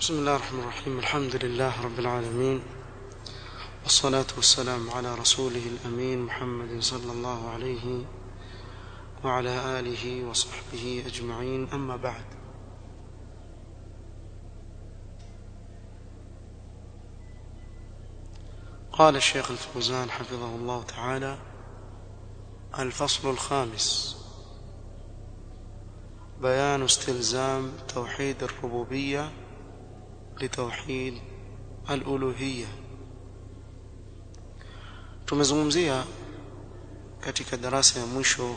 بسم الله الرحمن الرحيم الحمد لله رب العالمين والصلاة والسلام على رسوله الأمين محمد صلى الله عليه وعلى آله وصحبه أجمعين أما بعد قال الشيخ الفوزان حفظه الله تعالى الفصل الخامس بيان استلزام توحيد الربوبية لتوحيد الألوهية tumezungumzia katika darasa ya mwisho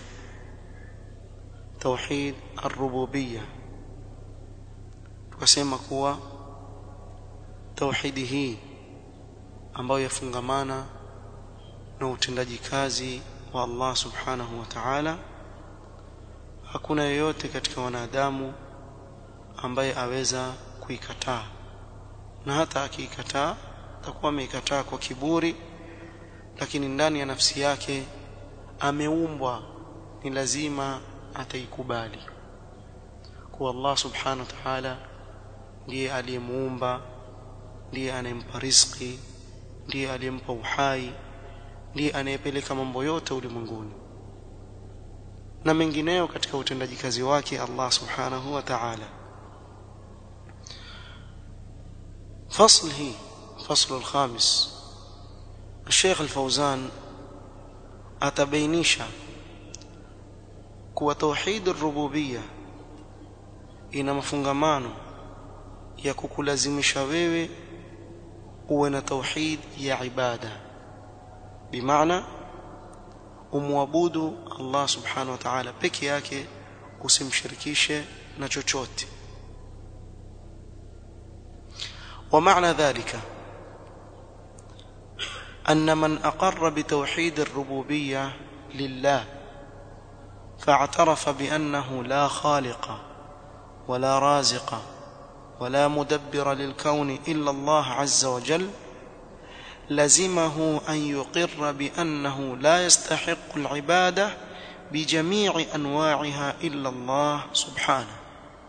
tauhid ar-rububiyya tukasema kuwa tauhidi hii ambayo yafungamana na utendaji kazi wa Allah subhanahu wa ta'ala hakuna yeyote katika wanadamu ambaye aweza kuikataa na hata akiikataa atakuwa ameikataa kwa kiburi lakini ndani ya nafsi yake ameumbwa ni lazima ataikubali kuwa Allah subhanahu wa ta'ala ndiye aliyemuumba ndiye anayempa riziki ndiye aliyempa uhai ndiye anayepeleka mambo yote ulimwenguni na mengineyo katika utendaji kazi wake Allah subhanahu wa ta'ala فصل هي فصل الخامس الشيخ الفوزان atabainisha kuwa tauhid ar-rububiyya ina mafungamano ya kukulazimisha wewe uwe na tauhid ya ibada bimaana umwabudu Allah subhanahu wa ta'ala peke yake usimshirikishe na chochote ومعنى ذلك أن من أقر بتوحيد الربوبية لله فاعترف بأنه لا خالق ولا رازق ولا مدبر للكون إلا الله عز وجل لزمه أن يقر بأنه لا يستحق العبادة بجميع أنواعها إلا الله سبحانه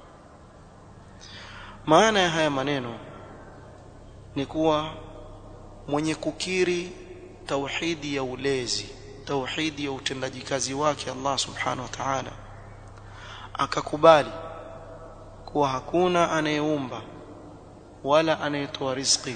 معنى هيا منينو نكوى mwenye kukiri tauhidi ya ulezi tauhidi ya utendaji kazi wake Allah subhanahu wa ta'ala akakubali kuwa hakuna anayeumba wala anayetoa riziki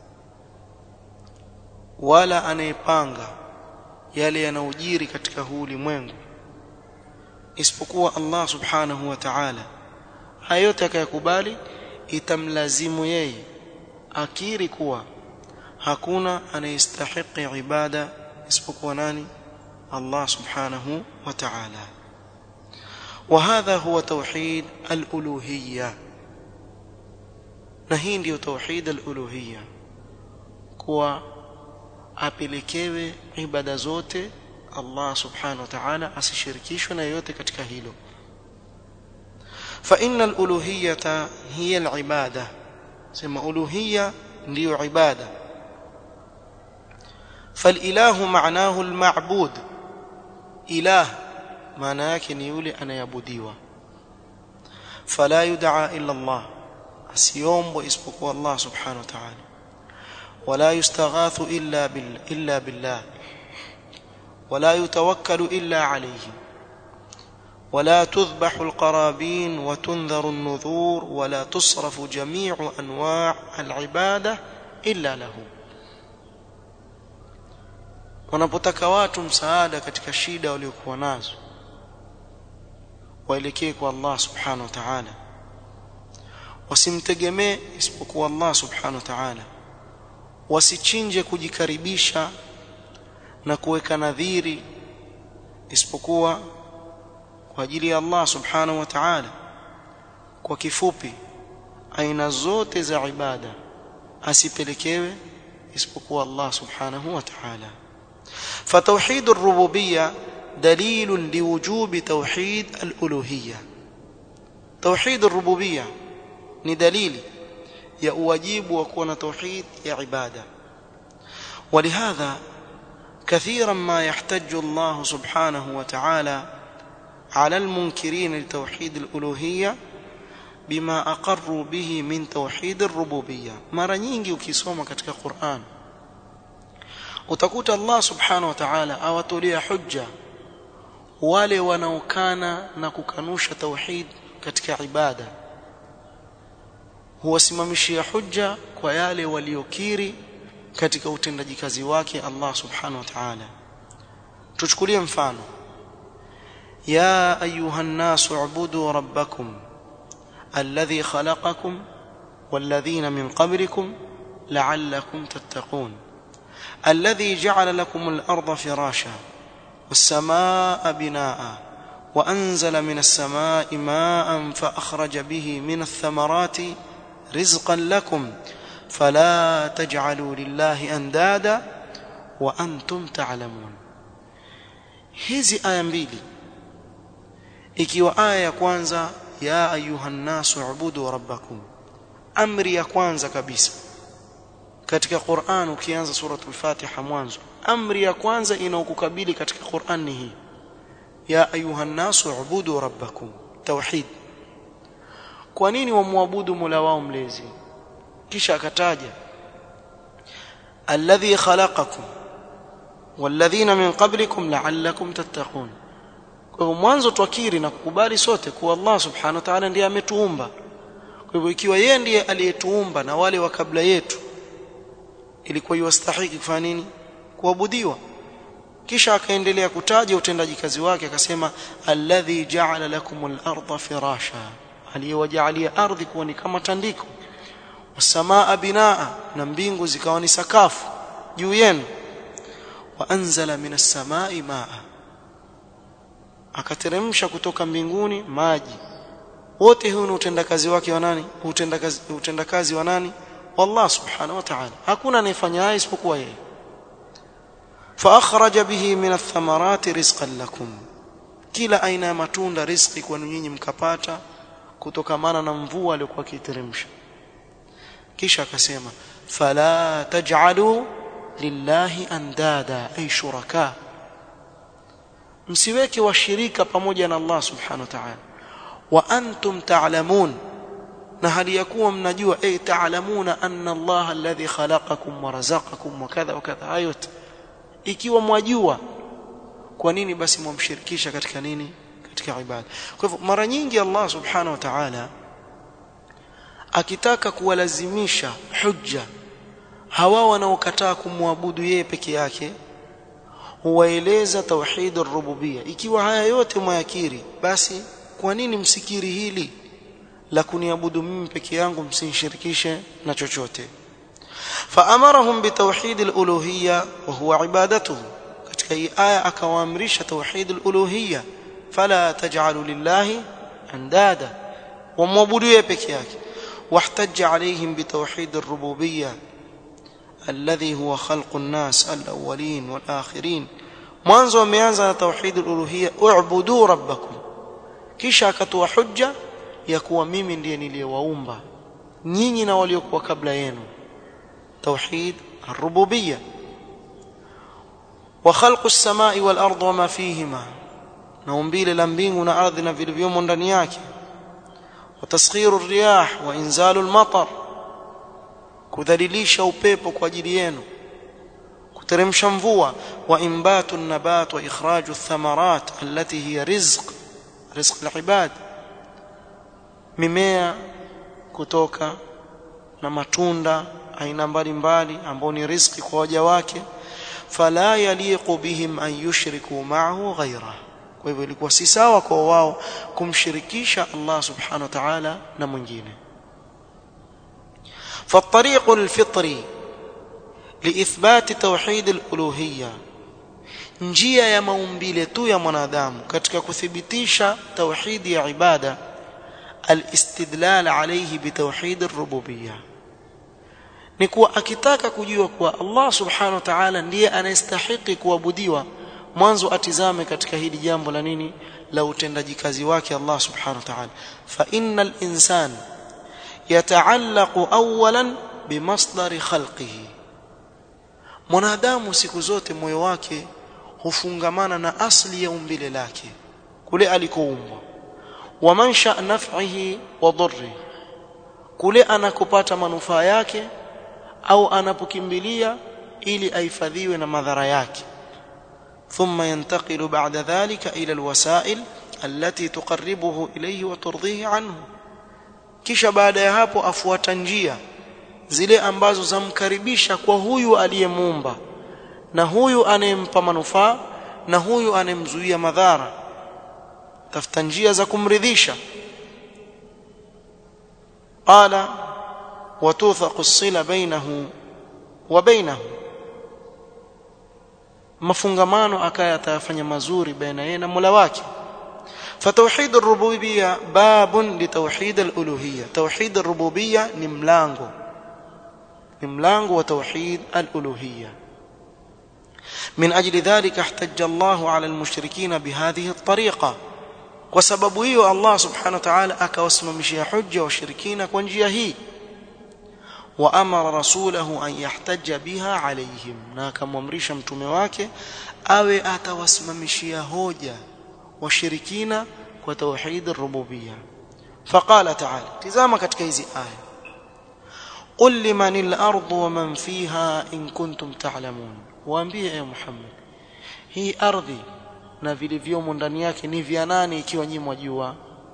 wala anayepanga yale yanayojiri katika huu ulimwengu isipokuwa Allah subhanahu wa ta'ala hayo yote akayakubali itamlazimu yeye akiri kuwa hakuna anayestahiki ibada isipokuwa nani Allah subhanahu wa ta'ala وهذا هو توحيد الألوهية نهين ديو توحيد الألوهية كوا apelekewe ibada zote Allah subhanahu wa ta'ala asishirikishwe na yote katika hilo fa innal uluhiyata hiya al-ibada sema uluhiyya ndiyo ibada فالاله معناه المعبود اله maana yake ni yule anayeabudiwa fala yud'a illa Allah asiombo isipokuwa Allah subhanahu wa ta'ala wala yustaghathu illa bil illa billah wala yutawakkalu illa alayhi ولا تذبح القرابين وتنذر النذور ولا تصرف جميع انواع العباده الا له wanapotaka watu msaada katika shida waliokuwa nazo waelekee kwa Allah subhanahu wa ta'ala wasimtegemee isipokuwa Allah subhanahu wa ta'ala wasichinje kujikaribisha na kuweka nadhiri isipokuwa kwa ajili ya Allah subhanahu wa ta'ala kwa kifupi aina zote za ibada asipelekewe isipokuwa Allah subhanahu wa ta'ala فتوحيد الربوبيه دليل لوجوب توحيد الالوهيه توحيد الربوبيه ni dalili ya uwajibu wa kuwa na tauhid ya ibada ولهذا كثيرا ما يحتج الله سبحانه وتعالى على المنكرين لتوحيد الالوهيه bima aqarru bihi min tauhid ar-rububiyya mara nyingi ukisoma katika Qur'an utakuta Allah subhanahu wa ta'ala awatolea hujja wale wanaokana na kukanusha tauhid katika ibada huwasimamishia hujja kwa yale waliokiri katika utendaji kazi wake Allah subhanahu wa ta'ala tuchukulie mfano ya ayuha an-nasu ubudu rabbakum alladhi khalaqakum walladhina min qablikum la'allakum tattaqun alladhi ja'ala lakum al-ardha firasha was-samaa'a binaa'a وأنزل من السماء ماء فأخرج به من الثمرات رزقا لكم فلا تجعلوا لله أندادا وأنتم تعلمون hizi aya mbili ikiwa aya ya kwanza ya ayuha nnasu ubudu rabbakum amri ya kwanza kabisa katika Qur'an ukianza suratul Fatiha mwanzo amri ya kwanza inaokukabili katika Qur'an ni hii ya ayuha nnasu ubudu rabbakum tauhid kwa nini wamwabudu Mola wao mlezi kisha akataja alladhi khalaqakum walladhina min qablikum la'allakum tattaqun kwa hivyo mwanzo twakiri na kukubali sote kuwa Allah subhanahu wa ta'ala ndiye ametuumba kwa hivyo ikiwa yeye ndiye aliyetuumba na wale wa kabla yetu ilikuwa yastahiki kufanya nini kuabudiwa kisha akaendelea kutaja utendaji kazi wake akasema alladhi ja'ala lakumul arda firasha aliyewajalia ardhi kuwa ni kama tandiko wasamaa binaa na mbingu zikawa ni sakafu juu yenu wa anzala minas samai maa akateremsha kutoka mbinguni maji wote huu ni utendakazi wake wa nani utendakazi utendakazi wa nani wallah subhanahu wa ta'ala hakuna anayefanya haya isipokuwa yeye فاخرج به من الثمرات رزقا لكم kila aina ya matunda riziki kwenu nyinyi mkapata kutokamana na mvua aliyokuwa akiteremsha kisha akasema fala taj'alu lillahi andada ay shuraka msiweke washirika pamoja na Allah subhanahu wa ta'ala wa antum ta'lamun na hali ya kuwa mnajua ay ta'lamuna anna Allah alladhi khalaqakum wa razaqakum wa kadha wa kadha ayat ikiwa mwajua kwa nini basi mwamshirikisha katika nini katika ibada kwa hivyo mara nyingi Allah subhanahu wa ta'ala akitaka kuwalazimisha hujja hawa wanaokataa kumwabudu yeye peke yake huwaeleza tauhid ar-rububiyya ikiwa haya yote mwayakiri basi kwa nini msikiri hili la kuniabudu mimi peke yangu msinishirikishe na chochote فأمرهم بتوحيد الألوهية وهو عبادته katika hii aya akawaamrisha tauhid al-uluhiyya fala taj'alu lillahi andada wamwabudu yeye peke yake واحتج عليهم بتوحيد الربوبية الذي هو خلق الناس الأولين والآخرين mwanzo wameanza na tauhid al-uluhiyya u'budu rabbakum kisha akatoa hujja ya kuwa mimi ndiye niliyewaumba nyinyi na waliokuwa kabla yenu توحيد الربوبيه وخلق السماء والارض وما فيهما naumbile la mbingu na ardhi na vilivyomo ndani yake وتسخير الرياح وانزال المطر kudhalilisha upepo kwa ajili yenu kuteremsha mvua wa imbatu an-nabat wa ikhraju ath-thamarat allati hiya rizq rizq al-ibad mimea kutoka na matunda aina mbalimbali ambao ni riziki kwa waja wake fala yaliqu bihim an yushriku ma'ahu ghayra kwa hivyo ilikuwa si sawa kwa wao kumshirikisha Allah subhanahu wa ta'ala na mwingine فالطريق الفطري لإثبات توحيد الألوهية njia ya maumbile tu ya mwanadamu katika kuthibitisha tauhidi ya ibada alistidlal alayhi bitauhid ar-rububiyyah ni kuwa akitaka kujua kuwa Allah subhanahu wa ta'ala ndiye anayestahiki kuabudiwa mwanzo atizame katika hili jambo la nini la utendaji kazi wake Allah subhanahu wa ta'ala fa innal insan yataallaqu awalan bimasdari khalqihi mwanadamu siku zote moyo wake hufungamana na asli ya umbile lake kule alikoumbwa wa mansha naf'ihi wa dhurri kule anakopata manufaa yake au anapokimbilia ili ahifadhiwe na madhara yake ثم ينتقل بعد ذلك إلى الوسائل التي تقربه إليه وترضيه عنه kisha baada ya hapo afuata njia zile ambazo zamkaribisha kwa huyu aliyemuumba na huyu anayempa manufaa na huyu anayemzuia madhara tafuta njia za kumridhisha qala watuthaqu as-sila bainahu wa bainahu mafungamano akaya atayafanya mazuri baina yeye na Mola wake فتوحيد الربوبيه باب لتوحيد الالوهيه توحيد الربوبيه ni mlango ni mlango wa توحيد الالوهيه من اجل ذلك احتج الله على المشركين بهذه الطريقه وسبب hiyo Allah subhanahu wa ta'ala akawasimamishia hujja washirikina kwa njia hii وامر رسوله ان يحتج بها عليهم na akamwamrisha mtume wake awe atawasimamishia hoja washirikina kwa tauhid ar-rububiyya faqala ta'ala tizama katika hizi aya qul limanil ardu wa man fiha in kuntum ta'lamun waambie e Muhammad hii ardhi na vilivyomo ndani yake ni vya nani ikiwa nyinyi mwajua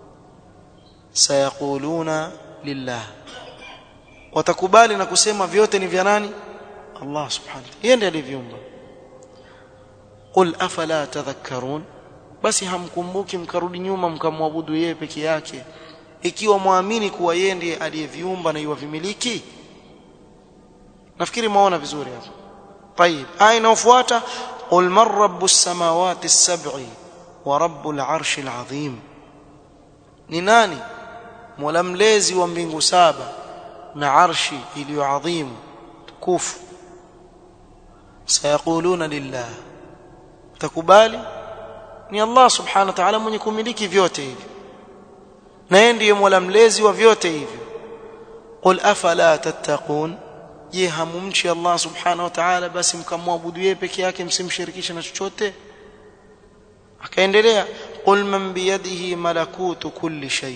sayaquluna lillah watakubali na kusema vyote ni vya nani Allah subhanahu yeye ndiye aliviumba qul afala tadhakkarun basi hamkumbuki mkarudi nyuma mkamwabudu yeye peke yake ikiwa muamini kuwa yeye ndiye aliyeviumba na yuwavimiliki nafikiri maona vizuri hapo طيب aya inayofuata qul man rabbus samawati as-sab'i wa rabbul arshil azim ni nani mola mlezi wa mbingu saba na arshi iliyoadhimu tukufu sayaquluna lillah takubali ni Allah subhanahu wa ta'ala mwenye kumiliki vyote hivi na yeye ndiye mola mlezi wa vyote hivyo qul afala tattaqun je hamumchi Allah subhanahu wa ta'ala basi mkamwabudu yeye peke yake msimshirikishe na chochote akaendelea qul man biyadihi malakutu kulli shay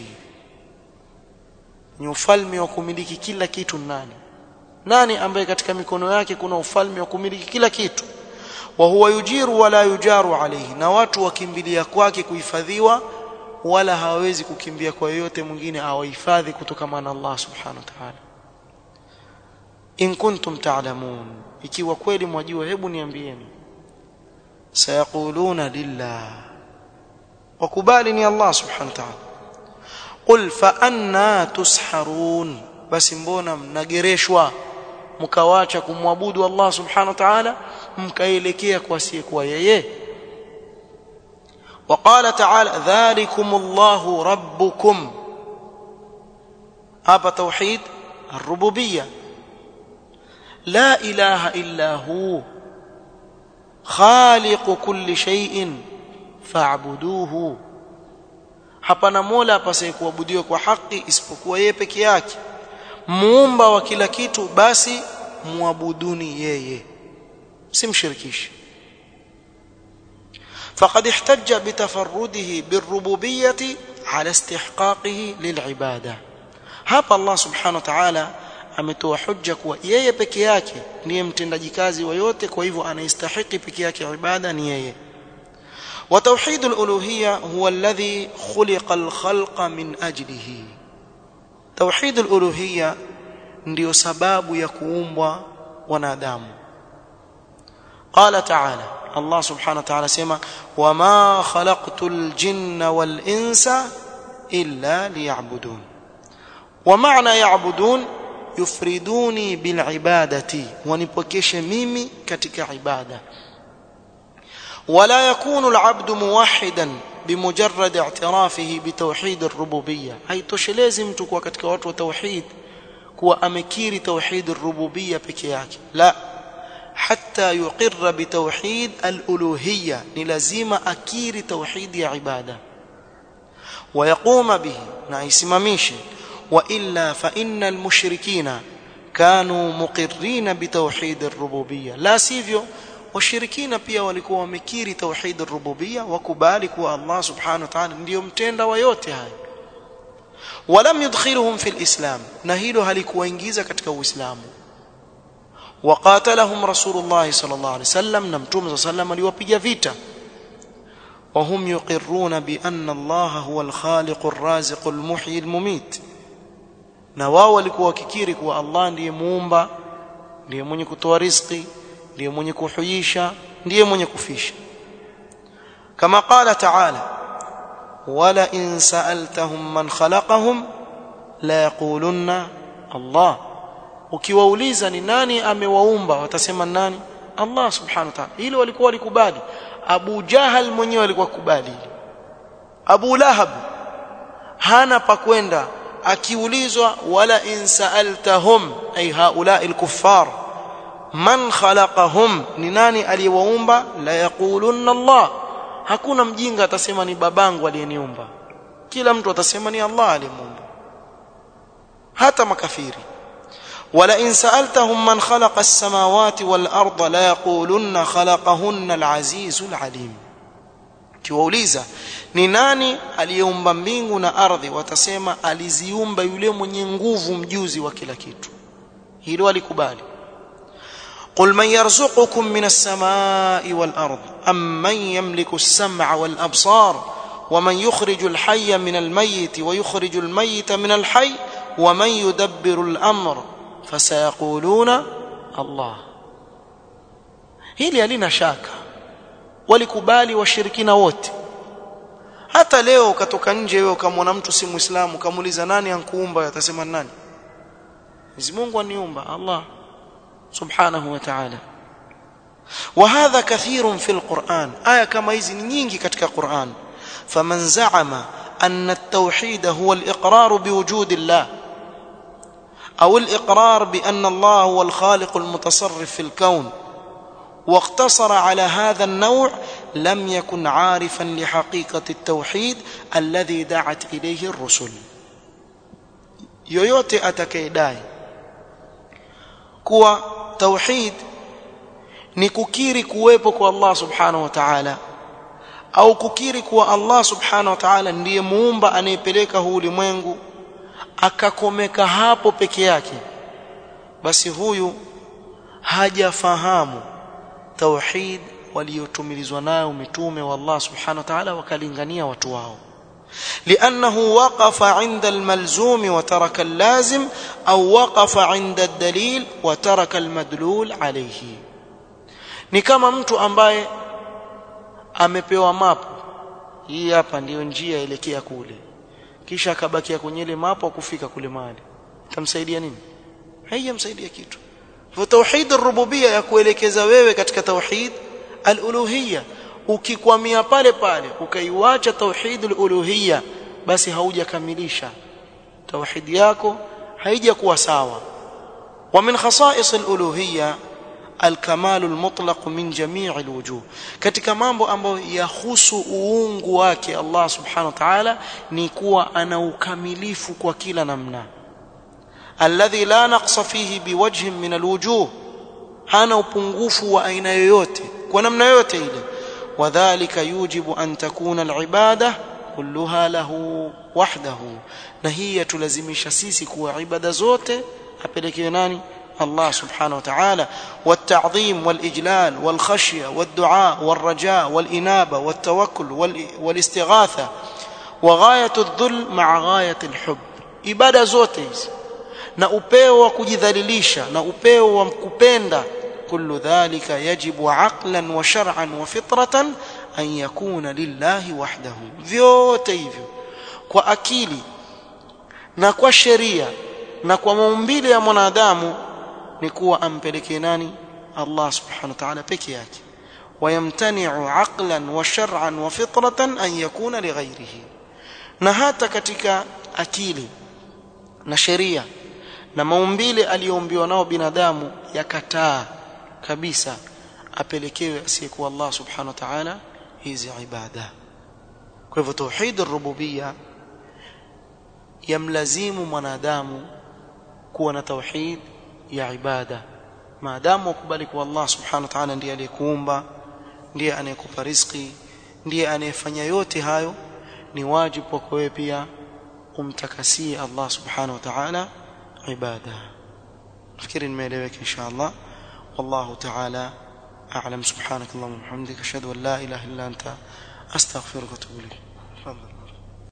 ni ufalme wa kumiliki kila kitu nani nani ambaye katika mikono yake kuna ufalme wa kumiliki kila kitu wa huwa yujiru wala yujaru alayhi na watu wakimbilia kwake kuhifadhiwa wala hawawezi kukimbia kwa yoyote mwingine awahifadhi kutokana na Allah subhanahu wa ta'ala in kuntum ta'lamun ikiwa kweli mwajua hebu niambieni sayaquluna lillah wakubali ni Allah subhanahu wa ta'ala qul fa anna tusharun basi mbona mnagereshwa mkawacha kumwabudu Allah subhanahu wa ta'ala mkaelekea kwa asiyekuwa yeye وقال تعالى ذلكم الله ربكم هذا توحيد الربوبيه لا اله الا هو خالق كل شيء فاعبدوه hapana mola apasaye kuabudiwa kwa haki isipokuwa yeye peke yake muumba wa kila kitu basi muabuduni yeye simshirikishe فقد احتج بتفرده بالربوبيه على استحقاقه للعباده hapa Allah subhanahu wa ta'ala ametoa hujja kuwa yeye peke yake ndiye mtendaji kazi wa yote kwa hivyo anastahili peke yake ibada ni yeye وتوحيد الالوهيه هو الذي خلق الخلق من اجله توحيد الالوهيه ndio sababu ya kuumbwa wanadamu قال تعالى الله سبحانه وتعالى سما وما خلقت الجن والانس الا ليعبدون ومعنى يعبدون يفردوني بالعباده ونipokeshe mimi katika ibada ولا يكون العبد موحدا بمجرد اعترافه بتوحيد الربوبيه haitoshelezi mtu kuwa katika watu wa tauhid kuwa amekiri tauhid الربوبيه peke yake la حتى يقر بتوحيد الالوهيه ni lazima akiri tauhid ya ibada ويقوم به na isimamishe والا فان المشركين كانوا مقرين بتوحيد الربوبيه لا sivyo washirikina pia walikuwa wamekiri tauhid ar-rububiyya wakubali kuwa Allah subhanahu wa ta'ala ndiyo mtenda wa yote haya walam yudkhiluhum fi al-islam na hilo halikuwaingiza katika uislamu وقاتلهم رسول الله صلى الله عليه وسلم نمتوم صلى الله عليه وسلم aliwapiga vita وهم يقرون بأن الله هو الخالق الرازق المحيي المميت na wao walikuwa wakikiri kuwa Allah ndiye muumba ndiye mwenye kutoa riziki ndiye mwenye kuhuisha ndiye mwenye kufisha kama qala ta'ala wala in sa'altahum man khalaqahum la yaqulunna Allah ukiwauliza ni nani amewaumba watasema nani Allah subhanahu wa ta'ala hilo walikuwa walikubali Abu Jahal mwenyewe alikuwa kubali Abu Lahab hana pa kwenda akiulizwa wala in sa'altahum ay haula al-kuffar man khalaqahum ni nani aliyewaumba la yaqulunna Allah hakuna mjinga atasema ni babangu aliyeniumba kila mtu atasema ni Allah aliyemuumba hata makafiri wala in sa'altahum man khalaqa as-samawati wal arda la yaqulunna khalaqahunna al-azizul alim kiwauliza ni nani aliyeumba mbingu na ardhi watasema aliziumba yule mwenye nguvu mjuzi wa kila kitu hilo alikubali قل من يرزقكم من السماء والأرض أم من يملك السمع والأبصار ومن يخرج الحي من الميت ويخرج الميت من الحي ومن يدبر الأمر فسيقولون الله hili halina shaka walikubali washirikina wote hata leo ukatoka nje wewe ukamwona mtu si muislamu ukamuuliza nani ankuumba atasema nani Mwenyezi Mungu aniumba Allah subhanahu wa ta'ala وهذا كثير في القرآن آية كما hizi ni nyingi katika Qur'an فمن زعم أن التوحيد هو الإقرار بوجود الله أو الإقرار بأن الله هو الخالق المتصرف في الكون واقتصر على هذا النوع لم يكن عارفا لحقيقة التوحيد الذي دعت إليه الرسل yoyote atakayedai kuwa tauhid ni kukiri kuwepo kwa Allah subhanahu wa ta'ala au kukiri kuwa Allah subhanahu wa ta'ala ndiye muumba anayepeleka huu ulimwengu akakomeka hapo peke yake basi huyu hajafahamu tauhid waliotumilizwa nayo mitume wa Allah subhanahu wa ta'ala wakalingania watu wao لأنه وقف عند الملزوم وترك اللازم أو وقف عند الدليل وترك المدلول عليه ni kama mtu ambaye amepewa mapu hii hapa ndiyo njia elekea kule kisha akabakia kwenye ile mapu kufika kule mahali itamsaidia nini haijamsaidia kitu kwa tauhid ar-rububiyya ya kuelekeza wewe katika tauhid al-uluhiyya ukikwamia pale pale ukaiwacha tauhid al-uluhiyya basi haujakamilisha tauhid yako haijakuwa sawa wa min khasa'is al-uluhiyya الكمال المطلق من جميع الوجوه katika mambo ambayo yahusu uungu wake Allah subhanahu wa ta'ala ni kuwa ana ukamilifu kwa kila namna alladhi la naqsa fihi biwajhin min alwujuh hana upungufu wa aina yoyote kwa namna yoyote ile wadhālika yujibu an takuna alibada kulluha lahu wahdahu na hii yatulazimisha sisi kuwa ibada zote apelekewe nani الله سبحانه وتعالى والتعظيم والإجلال والخشية والدعاء والرجاء والإنابة والتوكل والاستغاثة وغاية الذل مع غاية الحب ibada zote hizi na upeo wa kujidhalilisha na upeo wa kupenda kullu dhalika yajibu aqlan wa shar'an wa fitratan an yakuna lillahi wahdahu vyote hivyo kwa akili na kwa sheria na kwa maumbile ya mwanadamu ni kuwa ampelekee nani Allah subhanahu wa ta'ala peke yake wayamtani'u aqlan wa shar'an wa fitratan an yakuna lighayrihi na hata katika akili na sheria na maumbile aliyoumbiwa nao binadamu yakataa kabisa apelekewe asiyekuwa Allah subhanahu wa ta'ala hizi ibada kwa hivyo tauhid ar-rububiyya yamlazimu mwanadamu kuwa na tauhid ya ibada maadamu ukubali kwa Allah subhanahu wa ta'ala ndiye aliyekuumba ndiye anayekupa riziki ndiye anayefanya yote hayo ni wajibu kwako wewe pia umtakasie Allah subhanahu wa ta'ala ibada nafikiri nimeeleweka insha Allah wallahu ta'ala a'lam subhanak allahumma wa bihamdika ashhadu an la ilaha illa anta astaghfiruka wa atubu ilayk tafadhal